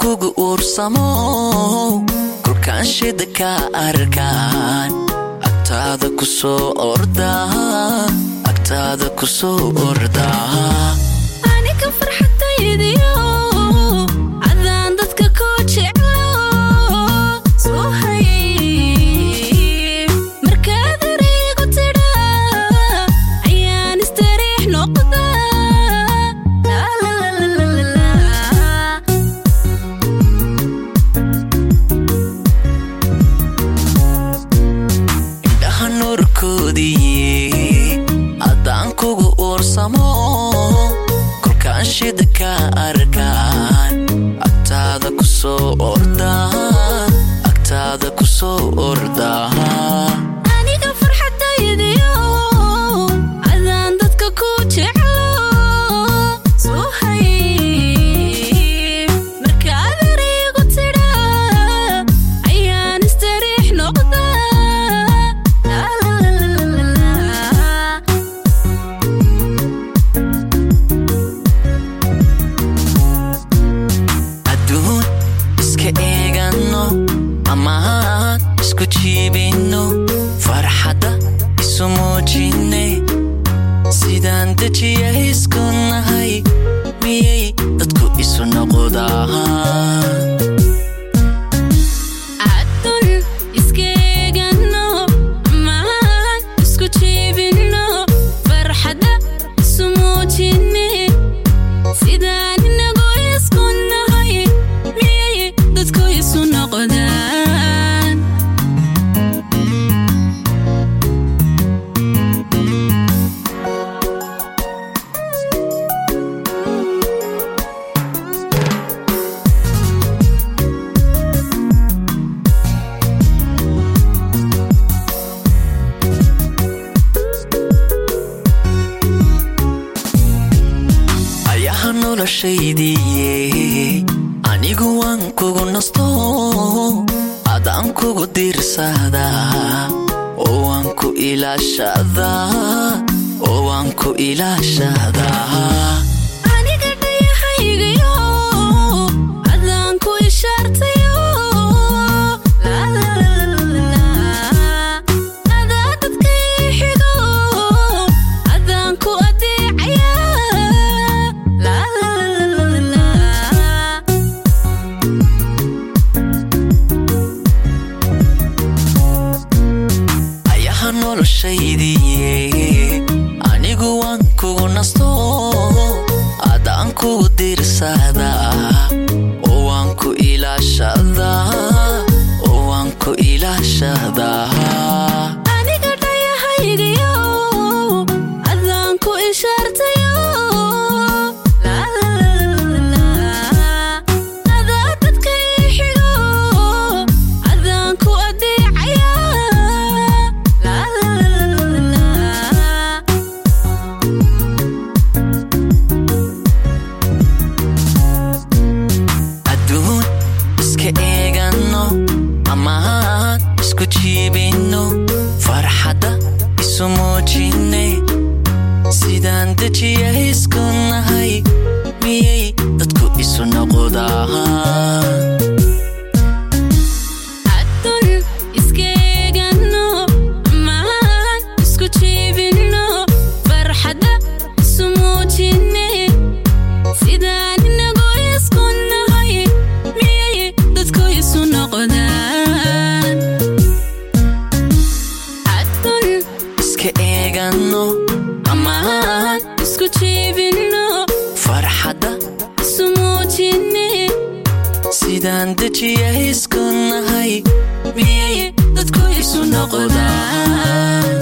kugu uursamo kolkaan shida ka arkaan agtaada ku soo ordaa agtaada ku soo ordaa aniga farxadaydiyo cadaan dadka ku jeclo soo hayay markaad ereygu tidha ayaan istariix noqdaa Laalaalaalaalaa. indhaha nuurkoodii haddaan kugu uursamo kolkaan shida ka arkaan agtaada ku soo ordaa agtaada ku soo ordaa aniga farxadaydiyo cadaan dadka ku jeclo soo hayay markaad ereygu tidha ayaan istariix noqdaa Laalaalaalaalaa. adduun iska eeganno amaan isku jiibinno farxadda isu muujinne sidaan dejiya isku nahay miyay dadku isu noqdaan Adun iskeegano amaan isku jiibino farxadda isu muujine sidaan inagu isku nahay miyay dadku isu noqdaan ayaha noloshaydiiye anigu waan kugu nasto adaan kugu diirsadaa oo waan ku ilaashadaa oo waan ku ilaashadaa aniga dhayahaygayo adaan ku ishaartayo Laalaalaalaalaa. adaa dadka ii xigo adaan ku adeecaya Laalaalaalaalaa. ayaha noloshaydiiye anigu waan kugu nasto adaan kugu diirsadaa oo waan ku ilaashadaa oo waan ku ilaashadaa aniga dhayahaygayo adaan ku ishaartayo Laalaalaalaalaa. adaa dadka ii xigo adaan ku adeecaya Laalaalaalaalaa. adduun iska eeganno amaan isku jiibinno farxadda isu muujinne sidaan dejiya isku nahay miyay dadku isu noqdaan Adun iskeegano amaan isku jiibino farxadda isu muujine sidaan inagu isku nahay miyay dadku isu noqdaan Adun iska eeganno amaan isku jiibino farxadda isu muujine sidaan dejiya isku nahay miyay dadku isu noqdaan